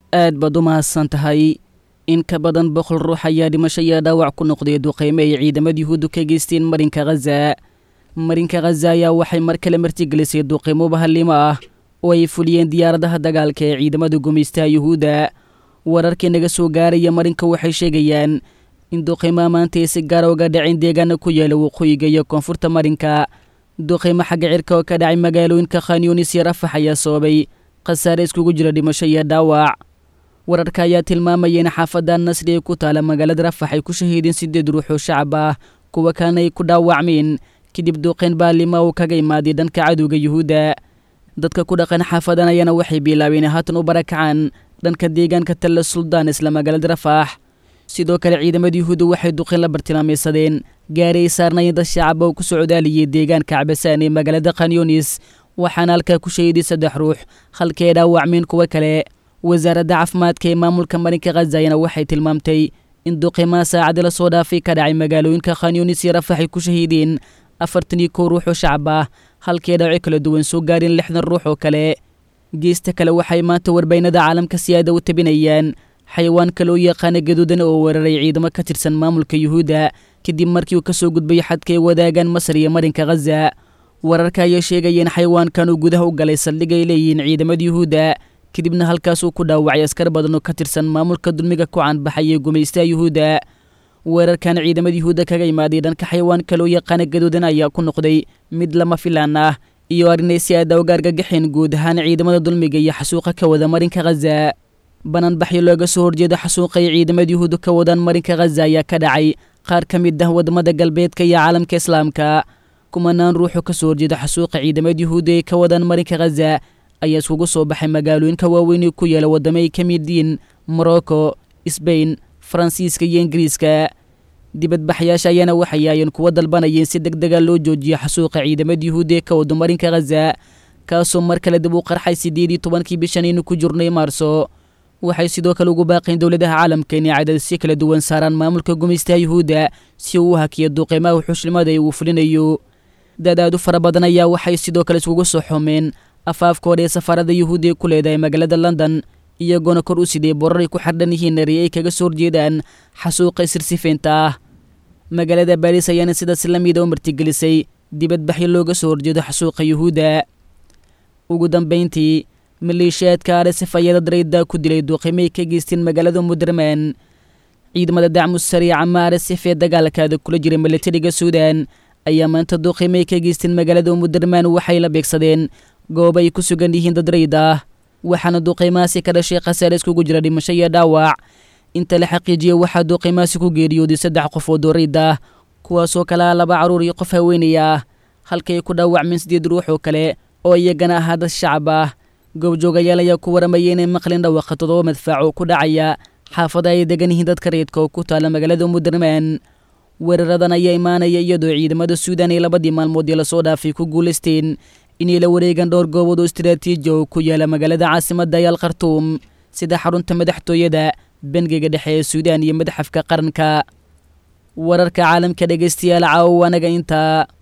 aad baad u mahadsan tahay in ka badan boqol ruux ayaa dhimasho iyo dhaawac ku noqday duqeyme ay ciidamada yuhuuddu ka geysteen marinka khaza marinka khaza ayaa waxay mar kale martigelisay duqeymo bahallimo ah oo ay fuliyeen diyaaradaha dagaalka ee ciidamada gumaystaha yuhuudda wararkii naga soo gaaraya marinka waxay sheegayaan in duqeymaha maanta ay si gaara uga dhaceen deegaana ku yaala waqooyiga iyo koonfurta marinka duqeymo xagga cirka oo ka dhacay magaalooyinka khanyunis iyo rafax ayaa sababay khasaare iskugu jira dhimasho iyo dhaawac wararka ayaa tilmaamaya in xaafadda nasri ee ku taala magaalada rafax ay ku shahiideen siddeed ruux oo shacab ah kuwa kalena ay ku dhaawacmeen kadib duqeyn baalima uu kaga imaaday dhanka cadowga yuhuudda dadka ku dhaqan xaafadan ayaana waxay bilaabeen haatan u barakacaan dhanka deegaanka talla suldaan isla magaalada rafaax sidoo kale ciidamada yuhuudda waxay duqeyn la bartilmaamaysadeen gaari ay saarnayen dad shacaba oo ku socdaaliyay deegaanka cabasaan ee magaalada khanyunis waxaana halkaa ku shahiiday saddex ruux halkii ay dhaawacmeen kuwo kale wasaaradda caafimaadka ee maamulka marinka khazayana waxay tilmaamtay in duqeymaha saacadii la soo dhaafay ka dhacay magaalooyinka khanyunis iyo rafax ay ku shahiideen afartan iyo kow ruux oo shacab ah halkii dhaawaco kala duwan soo gaareen lixdan ruux oo kale geesta kale waxay maanta warbaynada caalamka siyaada u tabinayaan xayawaanka loo yaqaana gaduudan oo weeraray ciidamo ka tirsan maamulka yuhuudda kadib markii uu ka soo gudbay xadka ay wadaagaan masar iyo marinka khaza wararka ayaa sheegaya in xayawaankan uu gudaha u galay saldhig ay leeyihiin ciidamada yuhuudda kadibna halkaasuu ku dhaawacay askar badan oo ka tirsan maamulka dulmiga ku caanbaxay ee gumaystaha yuhuudda weerarkan ciidamada yuhuudda kaga imaaday dhanka xayawaanka loo yaqaana gaduudan ayaa ku noqday mid lama filaan ah iyo arrinay si aada uga argagaxeen guud ahaan ciidamada dulmiga iyo xasuuqa ka wada marinka khaza bananbaxyo looga soo horjeeda xasuuqa ay ciidamada yuhuudda ka wadaan marinka khaza ayaa ka dhacay qaar ka mid ah wadamada galbeedka iyo caalamka islaamka kumanaan ruuxoo ka soo horjeeda xasuuqa ciidamada yuhuudda ee ka wadaan marinka khaza ayaa iskugu soo baxay magaalooyinka waaweyn ee ku yaala waddamo ay ka mid yihiin morocco sbain faransiiska iyo ingiriiska dibadbaxyaasha ayaana waxay yaayeen kuwa dalbanayeen si deg dega loo joojiyo xasuuqa ciidamada yuhuudda ee ka wado marinka khaza kaasoo mar kale dib u qarxay siddeed iyo tobankii bishan aynu ku jirnay maarso waxay sidoo kale ugu baaqeen dowladaha caalamka inay cadadisyo kala duwan saaraan maamulka gumaystaha yuhuudda si uu u hakiyo duqeymaha xushlimada ee uu fulinayo dadaadu fara badan ayaa waxay sidoo kale iskugu soo xumeen afaafka hore ee safaarada yuhuudda ee ku leedahay magaalada london iyagoona kor u siday borar ay ku xardhan yihiin eri ay kaga soo horjeedaan xasuuqa isirsifeynta ah magaalada baariis ayaana sidaas la mida u martigelisay dibadbaxyo looga soo horjeedo xasuuqa yuhuudda ugu dambayntii maleeshiyaadka arsef ayaa dad rayda ku dilay duuqimay ka geysteen magaalada muderman ciidamada dacmu sariica ma arsef ee dagaalkaada kula jiray milatariga suudan ayaa maanta duuqimay ka geysteen magaalada muderman waxay la beegsadeen goob ay ku sugan yihiin dad rayd ah waxaana duuqeymahaasi ka dhashay khasaare iskugu jira dhimasho iyo dhaawac inta la xaqiijiyey waxaa duuqeymahaasi ku geeriyooday saddex qof oo doorayd ah kuwaasoo kalea laba carruur iyo qof haweenay ah halkay ku dhaawacmeen sideed ruux oo kale oo iyagana ahaa dad shacab ah goobjoogayaal ayaa ku waramayay inay maqlin dhawaqa toddoba madfaaco ku dhacaya xaafada ay degan yihiin dadka reedka oo ku taala magaalada muderman weeraradan ayaa imaanaya iyadoo ciidamada suudan ee labadii maalmood ee lasoo dhaafay ku guulaysteen inay la wareegaan dhowr goobood oo istaraatiiji oo ku yaala magaalada caasimadda ayaal khartuum sida xarunta madaxtooyada bangiga dhexe ee suudaan iyo madaxafka qaranka wararka caalamka dhegaystayaal caawo anaga intaa